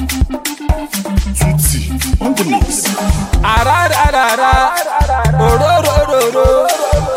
Tutti on the mix. Arararara, ororororo,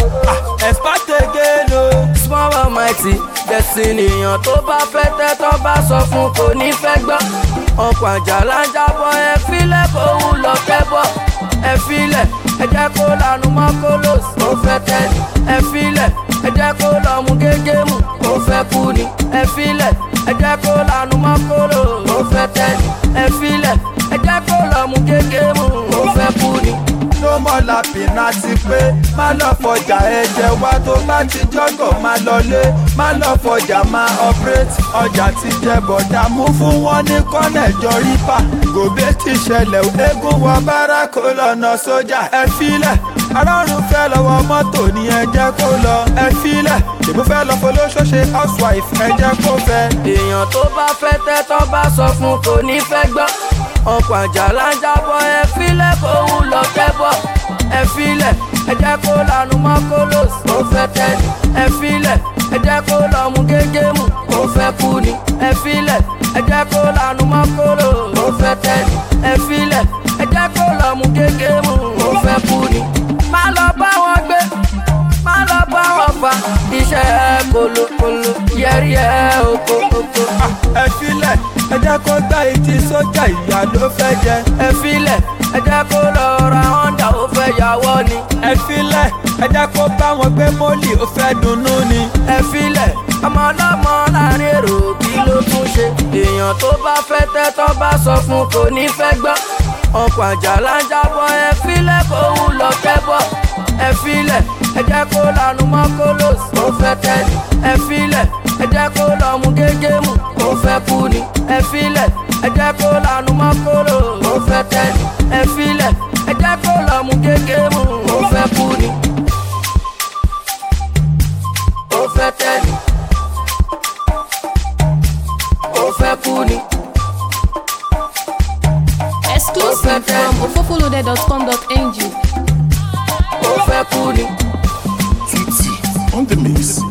ah, expect again o. small but mighty destiny èèyàn tó bá fẹ́ tẹ́tọ́ bá sọ fún kò ní fẹ́ gbọ́ ọkọ̀ àjàlá ń jábọ̀ ẹ filẹ̀ kó wù lọ kẹ́bọ̀ ẹ filẹ̀ ẹ jẹ́ kó lanu mọ́ kólós ó fẹ́ tẹ́lẹ̀ ẹ filẹ̀ ẹ jẹ́ kó lọ mú gégé mu ó fẹ́ kú ni ẹ filẹ̀ ẹ jẹ́ kó lanu mọ́ kólós ó fẹ́ tẹ́lẹ̀ ẹ filẹ̀ ẹ jẹ́ kó lọ mú gégé mu ó fẹ́ kú ni. ló mọ̀ lápìnà ti pé má lọ fọjà ẹ̀jẹ̀ wá tó bá ti jọ́gọ̀ má lọlé má lọ fọjà má operate ọjà ti jẹ bọ̀dà mú fún wọn ní kọ́nẹ̀ jọ rípà gòbé ti ṣẹlẹ̀ o, eégún wọ bára kó lọ́nà sójà ẹ filẹ̀ arọ́run fẹ́ lọ́wọ́ mọ́tò ní ẹ jẹ́ kó lọ ẹ filẹ̀ tèmi fẹ́ lọ folóṣọ́ṣe housewife ẹ jẹ́ kó fẹ́. èèyàn tó bá fẹ́ tẹ́tọ́ bá sọ fún kò ní fẹ́ gbọ́ ọkọ̀ àjàlá ń jábọ̀ ẹ filẹ̀ kó wù lọ kẹ́bọ̀ ẹ filẹ̀ ẹ jẹ́ kó lanu mọ́ kólós ó fẹ́ tẹ́lẹ̀ ẹ filẹ̀ ẹ jẹ́ kó lọ mú gégé mu ó fẹ́ kú ni ẹ filẹ̀ ẹ jẹ́ kó lanu mọ́ kólós ó fẹ́ tẹ́lẹ̀ ẹ filẹ̀ ẹ jẹ́ kó lọ mú gégé mu ó fẹ́ kú ni. má lọ bá wọn gbé má lọ bá wọn fa iṣẹ́ ẹ kolokolo yẹrí ẹ oko oko. ẹ filẹ̀ ẹ jẹ́ kó gbá etí sójà ìyá ló fẹ́ jẹ. ẹ filẹ̀ ẹ jẹ́ kó lọ ra honda ó fẹ́ yàwọ́ ni. ẹ filẹ̀ ẹ jẹ́ kó bá wọn gbé mọ́lì ó fẹ́ dunnú ni. ẹ filẹ̀ ọmọ ọlọ́mọ láàrin èrò kí ló tún ṣe. èèyàn tó bá fẹ́ tẹ́tọ́ bá sọ fún kò ní fẹ́ gbọ́. ọkọ̀ àjàlá ń jábọ̀ ẹ filẹ̀ kó wù lọ kẹ́bọ̀. ẹ filẹ̀ ẹ jẹ́ kó lanu mọ́ kólós ó fẹ́ tẹ́lẹ̀. ẹ filẹ̀ ẹ jẹ́ kó lọ mú gégé mu ó fẹ́ kú ni. ẹ filẹ̀ ẹ jẹ́ kó lanu mọ́ kólós ó fẹ́ tẹ́lẹ̀. ẹ filẹ̀ ẹ jẹ́ kó lọ mú gégé mu ó fẹ́ kú ni. ó fẹ́ tẹ́lẹ̀. ó fẹ́ kú ni. Exclusive from ofofolode.com.ng. ó fẹ́ kú ni. Tutti on the mix.